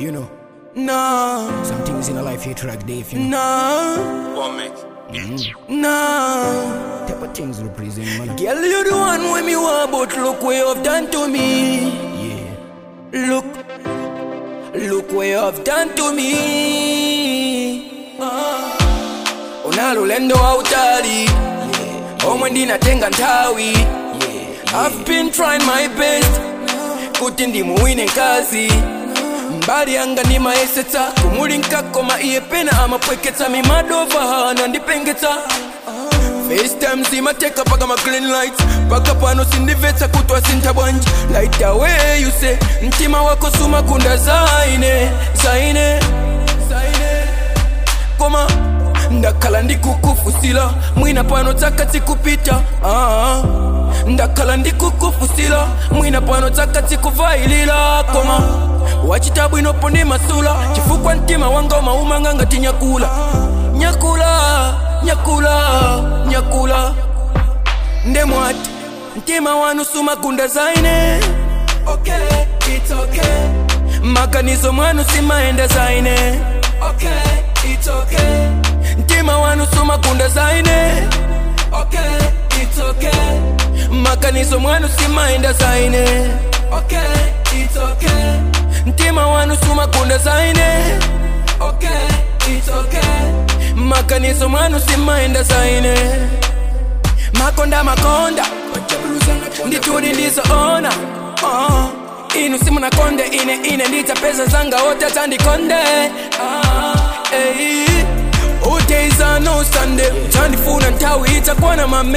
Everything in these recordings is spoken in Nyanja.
You know, No, some things in a life you track day if you know. no, One mix. no. Type of things represent man. Girl, you the one when me want, but look what you've done to me. Yeah. Look, look what you've done to me. Ah. Unalulendo hautali omwe ndinatenga nthawi I've been trying my best kuti ndimuwine nkazi mbali yanga ndimayesetsa kumulinka koma iye pena amapweketsa mimadova hana ndipengetsa FaceTime zimateka paka ma green lights paka pano sindimvetsa kutwa sintha bwanji light away you say mtima wako sumakunda zaine zaine zaine koma ndakhala ndikukufusila mwina pano tsaka tsikupita ah, ndakhala ndikukufusila mwina pano tsaka tsikuvailila koma wachita bwinopo ndi masula chifukwa mtima wanga umaumanga ngati nyakula nyakula nyakula nyakula ndemwati mtima wanu sumakunda zaine okay, it's okay. maganizo mwanu simaenda zaine okay, it's okay. mtima wanu sumakunda zaine okay, it's okay. maganizo mwanu simaenda zaine okay, it's okay. mtima wanu sumakunda zaine okay, it's okay. maganizo mwanu simaenda zaine makonda makonda nditudi ndizoona uh, inu simunakonde ine ine ndita pesa zanga wote atandikonde uh, hey. uteiza no sande tandifuna nthawi itakwana mame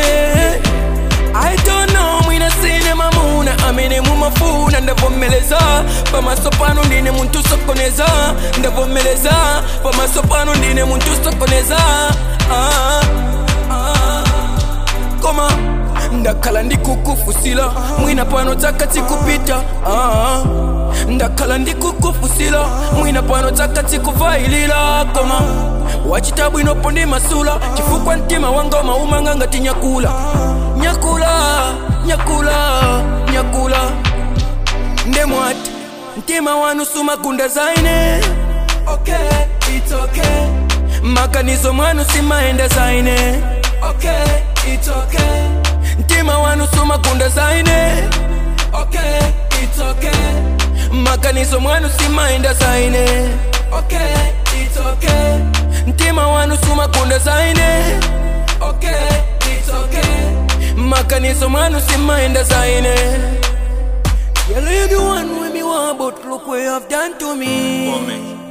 I don't know mwina sine mamuna amene mumafuna ndavomeleza pamaso pano ndine muntu sokoneza ndavomeleza pamaso pano ndine muntu sokoneza ah, ah koma ndakhala ndikukufusila mwina pano tsaka tsikupita ah, ndakhala ndikukufusila mwina pano tsaka tsikuvailila koma wachita bwinopo ndi masula chifukwa mtima wanga umaumanga ngati nyakula nyakula nyakula nyakula ndemwati mtima wanu sumakunda zaine okay, it's okay. maganizo mwanu simaenda zaine okay, it's okay. mtima wanu sumakunda zaine okay, it's okay. maganizo mwanu simaenda zaine okay, it's okay. mtima wanu sumakunda zaine okay, it's okay. maganizo mwanu simaenda zaine Girl, you the one with me want, but look what you have done to me. One mix.